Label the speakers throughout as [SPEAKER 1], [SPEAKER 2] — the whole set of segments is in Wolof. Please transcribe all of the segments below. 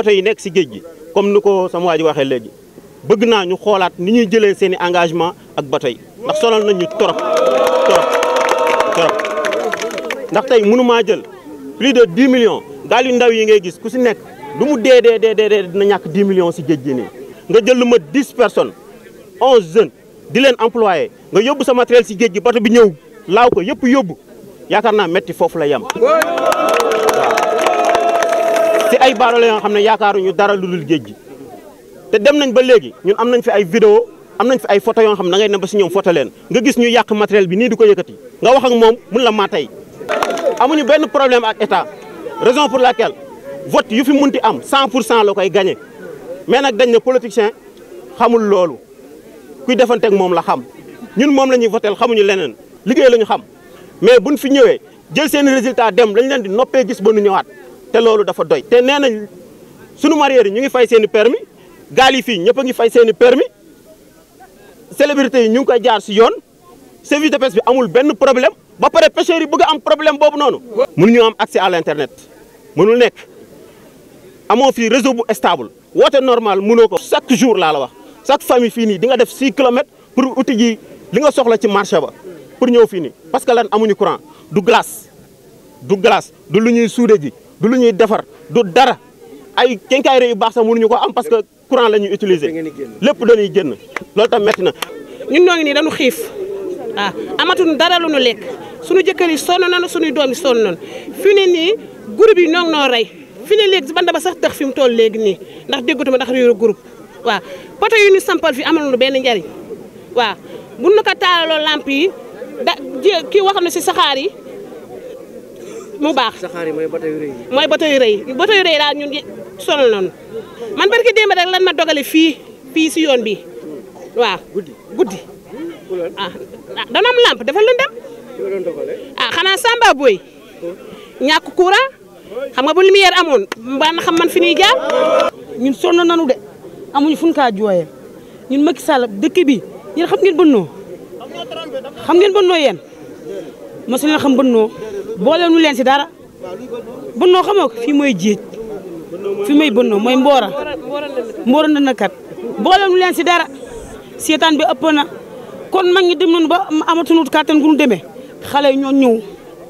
[SPEAKER 1] bateau yi nekk si géej gi comme ni ko sama waa ji waxee léegi bëgg naa ñu xoolaat ni ñuy jëlee seen i engagement ak bateau yi ndax sonal nañ ñu torop torop torop ndax tey mënumaa jël plus de 10 millions gaal yu ndaw yi ngay gis ku si nekk lu mu dee dee dee dee dina ñàkk 10 millions si géej gi nii nga jël lu ma 10 personnes 11 jeunes di leen employé nga yóbbu sa matériel si géej gi bateau bi ñëw laaw ko yëpp yóbbu yaakaar naa metti foofu la yem si ay baadoolo yoo xam ne yaakaaruñu dara lu dul géej gi te dem nañ ba léegi ñun am nañ fi ay vidéo am nañ fi ay photo yoo xam ne da ngay ne ba si ñoom photo leen nga gis ñu yàq matériel bi nii di ko yëkkati nga wax ak moom mun la maa tey amuñu benn problème ak état raison pour laquelle vote yu fi munti am 100 pour cent la koy gagné mais nag dañ ne politicien xamul loolu kuy defanteeg moom la xam ñun moom la ñuy votel xamuñu leneen liggéey la ñu xam mais buñ fi ñëwee jël seen résultat dem dañ leen di noppee gis ba nu ñëwaat te loolu dafa doy. te nee nañ sunu mareyeurs yi ñu ngi fay seen i permis gaal yi fii ñëpp a ngi fay seen i permis célébrité yi ñu ngi koy jaar si yoon service de pêche bi amul benn problème ba pare pêcheurs yi bëgg am problème boobu noonu. mënuñu am accès à l' internet mënul nekk amoo fii réseau bu stable woote normal mënoo ko. chaque jour laa la wax chaque famille fii nii di nga def 6 kilomètres pour uti ji li nga soxla ci marché ba pour ñëw fii nii parce que lan amuñu courant du glace du glace du lu ñuy suude ji du lu ñuy defar du dara ay kenkaayre yu baax sax mënuñu ko am parce que courant la ñuy utiliser lépp dañuy génn loolu tam métti na.
[SPEAKER 2] ñun ñoo ngi nii dañu xiif ah amatuñu dara lu ñu lekk suñu jëkkër yi sonn nañu suñuy doom yi sonn nañu fi ne nii groupe yi ñoo ngi noo rey fi ne léegi si banda ba sax tax fi mu toll léegi nii ndax déggatuma ndax réeru groupe waaw poto yu ñu sampal fi amal lu benn njariñ waaw bu nu ko taalaloo lamp yi da kii wax na si saxaar yi mu baax.
[SPEAKER 3] saxaar yi mooy bateau yu rëy yi.
[SPEAKER 2] mooy bateau yu rëy yi bateau yu rëy daal ñun sonal nañu man barki démb rek lan ma dogale fii fii si yoon bi waaw.
[SPEAKER 3] guddi
[SPEAKER 2] guddi ah dana am lamp dafa lëndëm
[SPEAKER 3] ki la doon dogale.
[SPEAKER 2] ah xanaa Samba Boy ñàkk courant xam nga bu lumière amoon mbaa na xam man fi ñuy jaar.
[SPEAKER 4] ñun sonn nanu de amuñu fu ñu kaa jooyee ñun Macky Sall dëkk bi yéen xam ngeen bënnoo xam ngeen bënnoo yéen mosu leen xam bënnoo boole nu leen si dara bënnoo xamoo ko fii mooy jéej fii mooy bënnoo mooy mboora mboora na kat boole nu leen si dara seetaan bi ëpp na kon mag ñi dem nañu ba amatuñu kàttan gu ñu demee xale yi ñoo ñëw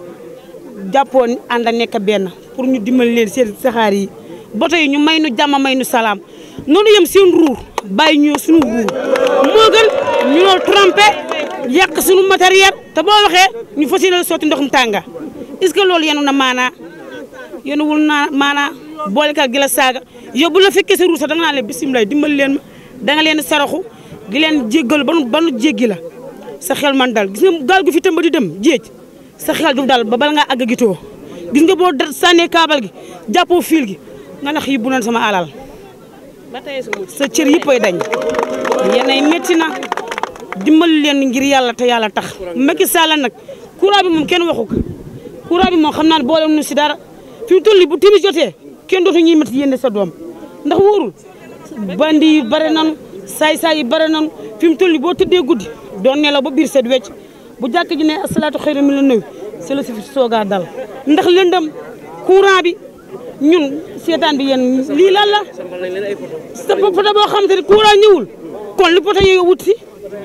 [SPEAKER 4] jàppoon ànd a nekk benn pour ñu dimbali leen seen saxaar yi bato yi ñu may nu jàmm may nu salaam noonu yem seen ruur bàyyi ñoo suñu ruur moo gën ñu noo trompé yàq suñu matériel te boo waxee ñu fas yéene sotti ndoxum tànga est-ce que loolu yenu na maanaa yenu wul naa maanaa boolekal gi la saaga yow bu la fekkee sa ruur sax da nga naan leen bisimilah dimbali leen ma da nga leen saraxu di leen jéggal ba nu ba nu jéggi la sa xel man dal gis nga gaal gu fi tëmba di dem jéej sa xel du dal ba bala ngaa àgg gitoo gis nga boo sànnee kaabal gi jàppoo fiil gi nga nax yi bu noon sama alal
[SPEAKER 2] ba tey su
[SPEAKER 4] sa cër yëppay dañ yenay métti na dimbali leen ngir yàlla te yàlla tax Macky Sall nag courant bi moom kenn waxu ko courant bi moom xam naa ne boole nu si dara fi mu toll nii bu timis jotee kenn dootu ñuy métti yénde sa doom ndax wóorul bandi yi bare nanu saay-saay yi bare nanu fi mu toll nii boo tëddee guddi doon nelaw ba biir set wecc bu jàkk ji ne asalaatu xayru mi la nuyu c'est le suffit soogaa dal ndax lëndëm courant bi ñun seetaan bi yéen lii lan la
[SPEAKER 3] sampal nañ leen ay photo.
[SPEAKER 4] sa poto boo xam te ne courant ñëwul kon li poto yooyu wut si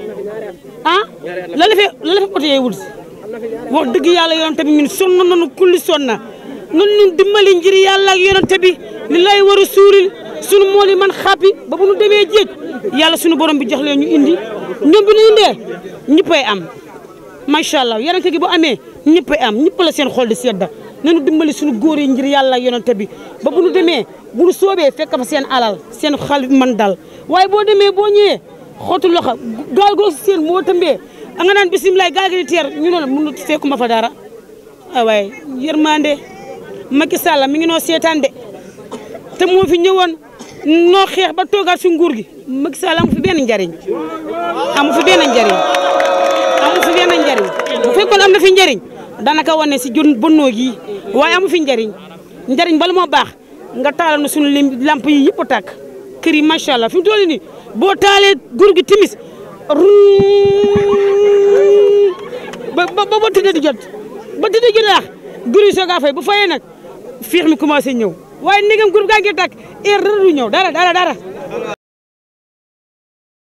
[SPEAKER 4] ah la la fee la la fee poto yooyu wut si wax dëgg yàlla yonente bi ñun sonn nañu kulli sonn na nun ñun dimbali ngir yàlla ak yonente bi li lay war a suuril sunu mool yi man xàppi ba bu nu demee jéej yàlla sunu borom bi jox leen ñu indi ñoom bi ñu indee ñëppay am macha allah yonente gi bu amee ñëppay am ñëpp la seen xol di sedda nañu dimbali suñu góor yi ngir yàlla ak yonente bi ba bu nu demee bu nu soobee fekk fa seen alal seen xal man dal waaye boo demee boo ñëwee xootu loxo gaal goo seen moo tëmbee a nga naan bisimilah gaal gi di teer ñu ne la mënu fekkuma fa dara ah waaye yërmande Macky Sall mi ngi noo seetaan de te moo fi ñëwoon noo xeex ba toogaat si nguur gi Macky Sall amu fi benn njariñ amu fi benn njariñ amu fi benn njariñ bu fekkoon am na fi njariñ danaka wane si jun bonnoo gi waaye amu fi njariñ njariñ bala moo baax nga taalal na suñu lim lamp yi yëpp a tàkk kër yi macha allah fi mu toll nii boo taalee gur gi timis ba ba ba tëddee di jot ba tëddee jot laax gur yi soogaa fay bu fayee nag fiix mi commencé ñëw waaye ndegam groupe gaa ngi tàkk heure dara du ñëw dara dara dara